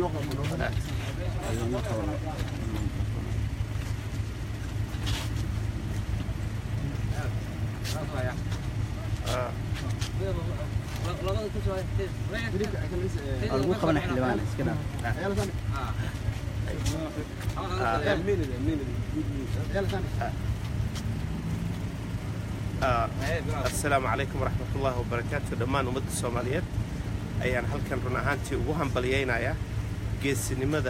lagu qabana xildhibaan iska dhaaf asalaamu calaykum waraxmat ullaahi wabarakaatu dhammaan ummadda soomaaliyeed ayaan halkan run ahaantii ugu hambalyaynayaa geesinimada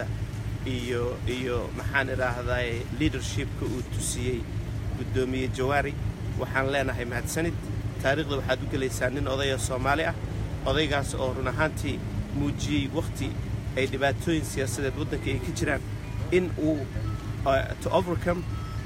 iyo iyo maxaan idhaahdaay leadershipka uu tusiyey guddoomiye jawaari waxaan leenahay mahadsanid taariikhda waxaad u gelaysaa nin odaya soomaali ah odaygaas oo run ahaantii muujiyey wakhti ay dhibaatooyin siyaasadeed waddanka ay ka jiraan in uu to overcome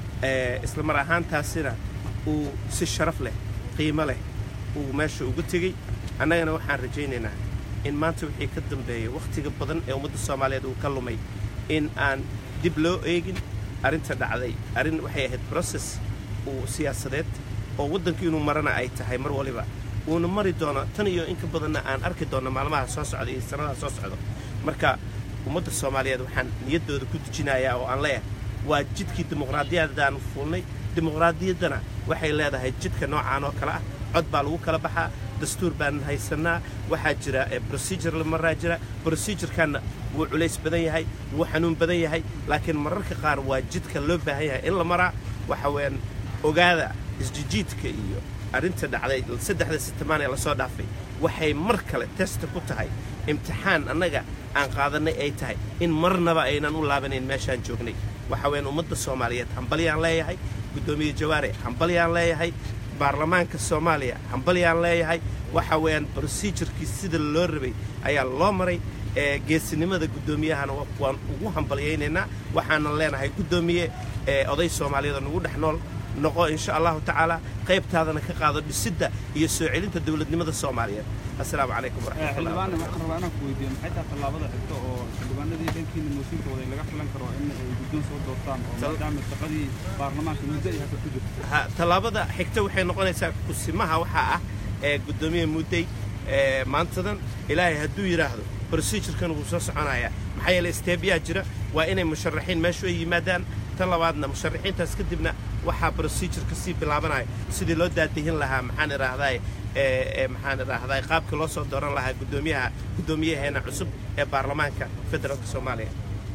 isla mar ahaantaasina uu si sharaf leh qiimo leh uu meesha ugu tegey annagana waxaan rajaynaynaa in maanta wixii ka dambeeya wakhtiga badan ee ummadda soomaaliyeed uu ka lumay in aan dib loo eegin arrinta dhacday arrin waxay ahayd brocess uu siyaasadeed oo waddanku inuu marana ay tahay mar waliba uuna mari doono tan iyo in ka badanna aan arki doonno maalmaha soo socda iyo sannadaha soo socdo marka ummadda soomaaliyeed waxaan niyaddooda ku dejinayaa oo aan leeyahay waa jidkii dimuqraadiyadaan fuulnay dimuqraadiyaddana waxay leedahay jidka noocaan oo kale ah cod baa lagu kala baxaa dastuur baan haysannaa waxaa jira procedure la maraa jira procedurekanna wuu culays badan yahay wuu xanuun badan yahay laakiin mararka qaar waa jidka loo baahan yahay in la maraa waxa weeyaan ogaada isjijiidka iyo arrinta dhacday saddexda sitamaan ee lasoo dhaafay waxay mar kale testa ku tahay imtixaan annaga aan qaadannay ay tahay in marnaba aynan u laabanayn meeshaan joognay waxa weeyaan ummadda soomaaliyeed hambalyaan leeyahay guddoomiye jawaare hambalyaan leeyahay baarlamaanka soomaaliya hambalyaan leeyahay waxa weeyaan procedurkii sida loo rabay ayaa loo maray ee geesinimada guddoomiyahana waan ugu hambalyaynaynaa waxaanan leenahay guddoomiye ee oday soomaaliyeed oo nagu dhex nool noqo insha allahu tacaala qaybtaadana ka qaado dhisidda iyo soo celinta dowladnimada soomaaliyeed assalaamu calaykum waraxmatullahi xildhibaanna waxaan rabaa inaan ku weydiiyo maxay tahay tallaabada xigta oo xildhibaanadii dhankiina mooshinka waday laga filan karo in ay guddoon soo doortaan oo maadaama shaqadii baarlamaanka muddo ay hadda ku jirto ha tallaabada xigta waxay noqonaysaa kusimaha waxaa ah ee guddoomiye mudday ee maantadan ilaahay hadduu yidhaahdo procedurekan wuu soo soconayaa maxaa yeelay steebyaa jira waa inay musharaxiin meeshu ay yimaadaan tan labaadna musharaxiintaas kadibna waxaa procedure ka sii bilaabanaya sidii loo daadihin lahaa maxaan idhaahdaay ee maxaan idhaahdaay qaabkii loo soo dooran lahaa guddoomiyaha guddoomiyaheena cusub ee baarlamaanka federaalka soomaaliya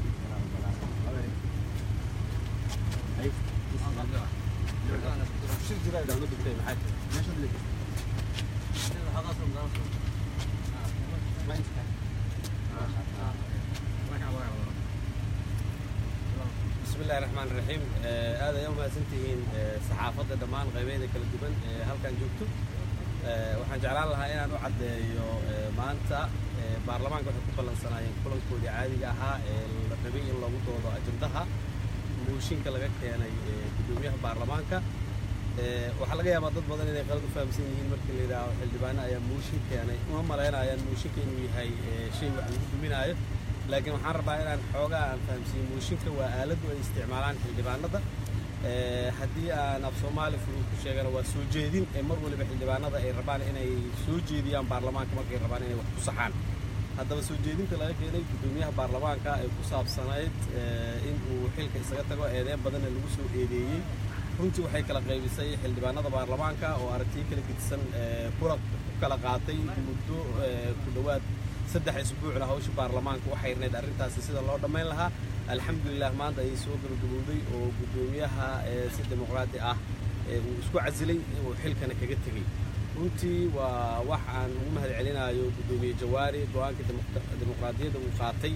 بسم الله الرحمن الرحيم هذا يوم هاسنتهين صحافة دمان قيبيدة كلا دوبن halkan joogto waxaan jeclaan lahaa inaan u caddeeyo maanta baarlamaanka waxay ku ballansanaayeen kulankoodii caadiga ahaa ee la rabay in lagu doodo ajandaha mooshinka laga keenay guddoomiyaha baarlamaanka waxaa laga yaabaa dad badan inay qalad u fahamsan yihiin markii la yidhaaho xildhibaano ayaa mooshin keenay uma malaynayaan mooshinka inuu yahay shay wax lagu duminaayo laakiin waxaan rabaa inaan xoogaa aan fahamsiiyo mooshinka waa aaladdu ay isticmaalaan xildhibaanada haddii aan af soomaali fudud ku sheegana waa soo jeedin ee mar waliba xildhibaanada ay rabaan inay soo jeediyaan baarlamaanka markay rabaan inay wax ku saxaan haddaba soo jeedinta laga keenay guddoomiyaha baarlamaanka ay ku saabsanayd in uu xilka isaga tago eedeen badanna lagu soo eedeeyey runtii waxay kala qaybisay xildhibaanada baarlamaanka oo aragtiyo kala gedisan kula ku kala qaatay muddo ku dhowaad saddex isbuucna hawsha baarlamaanka waxay rnayd arrintaasi sida loo dhammayn lahaa alxamdulilah maanta ayay soo gabagabowday oo guddoomiyaha si dimuqraadi ah uu isku casilay uu xilkana kaga tegey runtii waa wax aan ugu mahad celinayo guddoomiye jawaari go-aanka dimuqraadiyadda uu qaatay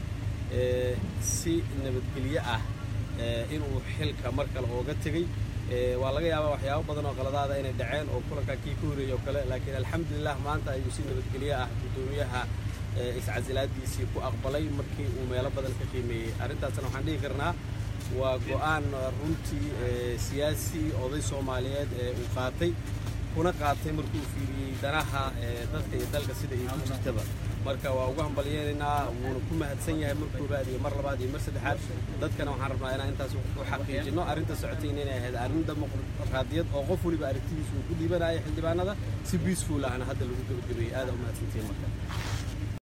si nabadgelyo ah inuu xilka mar kale ooga tegey waa laga yaabaa waxyaabo badan oo qaladaada inay dhaceen oo kulankaa kii ka horreeyey oo kale laakiin alxamdulilah maanta ayuu si nabadgelyo ah guddoomiyaha iscasilaadiisii ku aqbalay markii uu meelo badan ka qiimeeyey arrintaasna waxaan dhihi karnaa waa go'aan runtii siyaasi oday soomaaliyeed ee uu qaatay kuna qaatay markuu fiiriyey danaha dadka iyo dalka sida ay ku jirtaba marka waa ugu hambalyeynaynaa wuuna ku mahadsan yahay mar koobaad iyo mar labaad iyo mar saddexaad dadkana waxaan rabnaa inaan intaas u xaqiijino arrinta socotayna inay ahayd arrin dimuqraadiyad oo qof waliba aragtidiisa uu ku dhiibanaya xildhibaanada si peaceful ahna hadda lagu gebagabeeyey aada u mahadsantihiin marka